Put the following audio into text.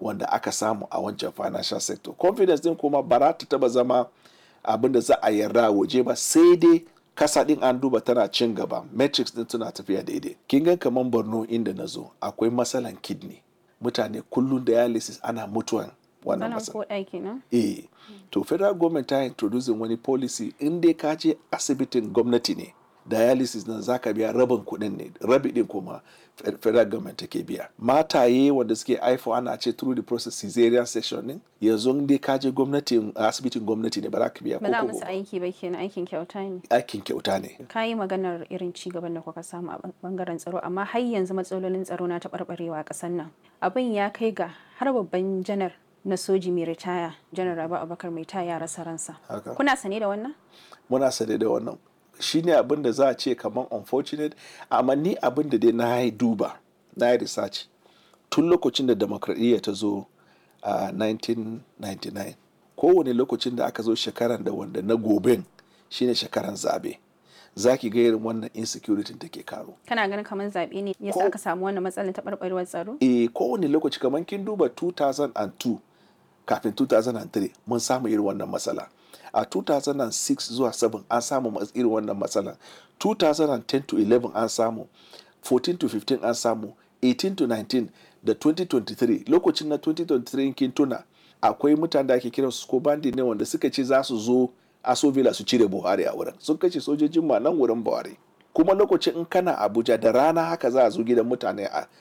wanda aka samu a wancan financial sector confidence din kuma ba za ta taba zama abin da za a yarda waje ba sai dai kasa din an duba tana cin gaba metrics din tana tafiya daidai kin ga kaman borno inda na zo akwai matsalan kidney mutane kullum dialysis ana mutuwan wannan Sanan matsala ko ɗaki na? eh to federal government ta introducing wani policy in dai ka je asibitin gwamnati ne dialysis nan zaka biya rabin kuɗin ne rabi din kuma fe- federal government take biya mataye wanda suke haifo ana ce through the process cesarean section ne yanzu in dai ka je gwamnatin asibitin gwamnati ne ba za ka biya Ba za ko musu kobo. aiki ba kenan aikin kyauta ne. aikin kyauta ne Ka yi maganar irin ci gaban da kuka samu a bangaren tsaro amma har yanzu matsalolin tsaro na taɓarɓarewa a ƙasar nan. Abin ya kai ga har babban janar na soji mai ritaya janar Rabi Abubakar mai ta ya rasa ransa. Haka. Kuna sane da wannan? muna sane da wannan shine abin da za a ce kamar unfortunate amma ni abin da dai na yi duba na yi research tun lokacin da demokradiyya ta zo a 1999 kowane lokacin da aka zo shekaran da wanda na goben shine shekaran zabe za ki ga irin wannan insecurity take karo Kana ganin kamar zaɓe ne yasa Ko- aka samu wannan matsalar taɓarɓarewar tsaro? e kowane lokaci kamar kin duba 2002 kafin 2003 mun samu irin wannan matsala a 2006 zuwa 7 an samu mas- irin wannan matsala 2010 to 11 an samu 14 to 15 an samu 18 to 19 da 2023 lokacin na 2023 kin tuna akwai mutane da ake kiran su ko bandi ne wanda suka ce za su zo aso villa su cire buhari a wurin sun kashe sojojin ma nan wurin buhari kuma lokacin in kana abuja da rana haka za a zo gidan mutane a